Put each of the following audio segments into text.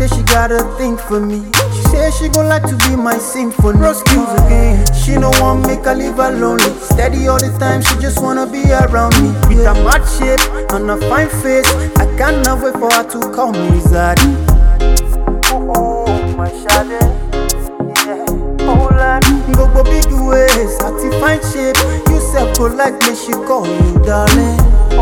say she got a thing for me. She say she gon' like to be my symphony. Bro skills again. She no want make her live her lonely. Steady all the time, she just wanna be around me. With a mad shape and a fine face, I cannot wait for her to call me Zaddy. Oh, oh, my shade. Yeah, oh, Lord. Gbogbo big ways, àti fine shape. You sef go like me, she call you darling.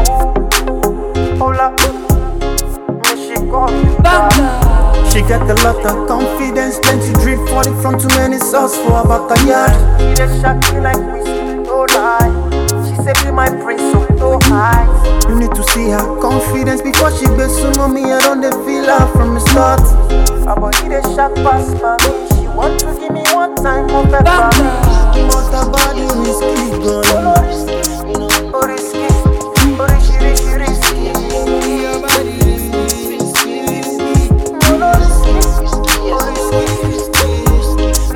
Hola, me she call you darling. She got a lot of confidence, plenty drip for the front, too many sauce for her backyard. She dey shock me like whiskey, no lie. She say be my prince, so no high. You need to see her confidence before she be sumo me. I don't dey feel her from the start. Her body dey shock past me. She want to give me one time more pepper. But her body risky, gone. Oh risky, oh risky, risky, risky. Your body risky, risky, risky. Oh no risky, oh risky,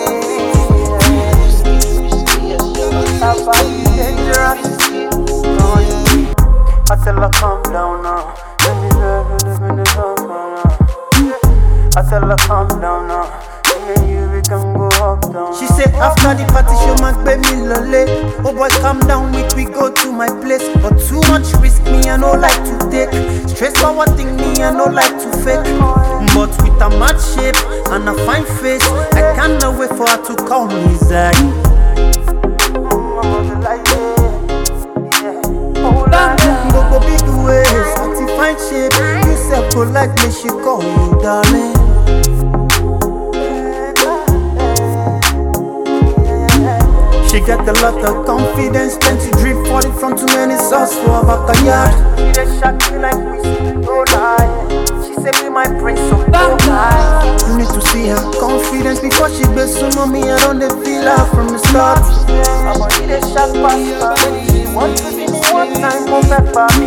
risky. Her body dangerous. I tell her calm down now. Let me love you, live in the zone now. I tell her calm down now. Me and you, we can go up down. She said after the party, she might pay me lole. Oh boy, calm down, we we go to my place. But too much risk, me I no like to take. Stress for one thing, me I no like to fake. But with a mad shape and a fine face, I cannot wait for her to call me Zai. Gbogbo big ways, àti fine shape, you sef go like me, she call you darling. She got a lot of confidence, plenty drip for the front, too many sauce for her backyard. She dey shock me like whiskey, no lie. She say be my prince, so no lie. You need to see her confidence before she be sumo me. I don't dey feel her from the start. Her body dey shock past me. She want to give me one time more pepper me.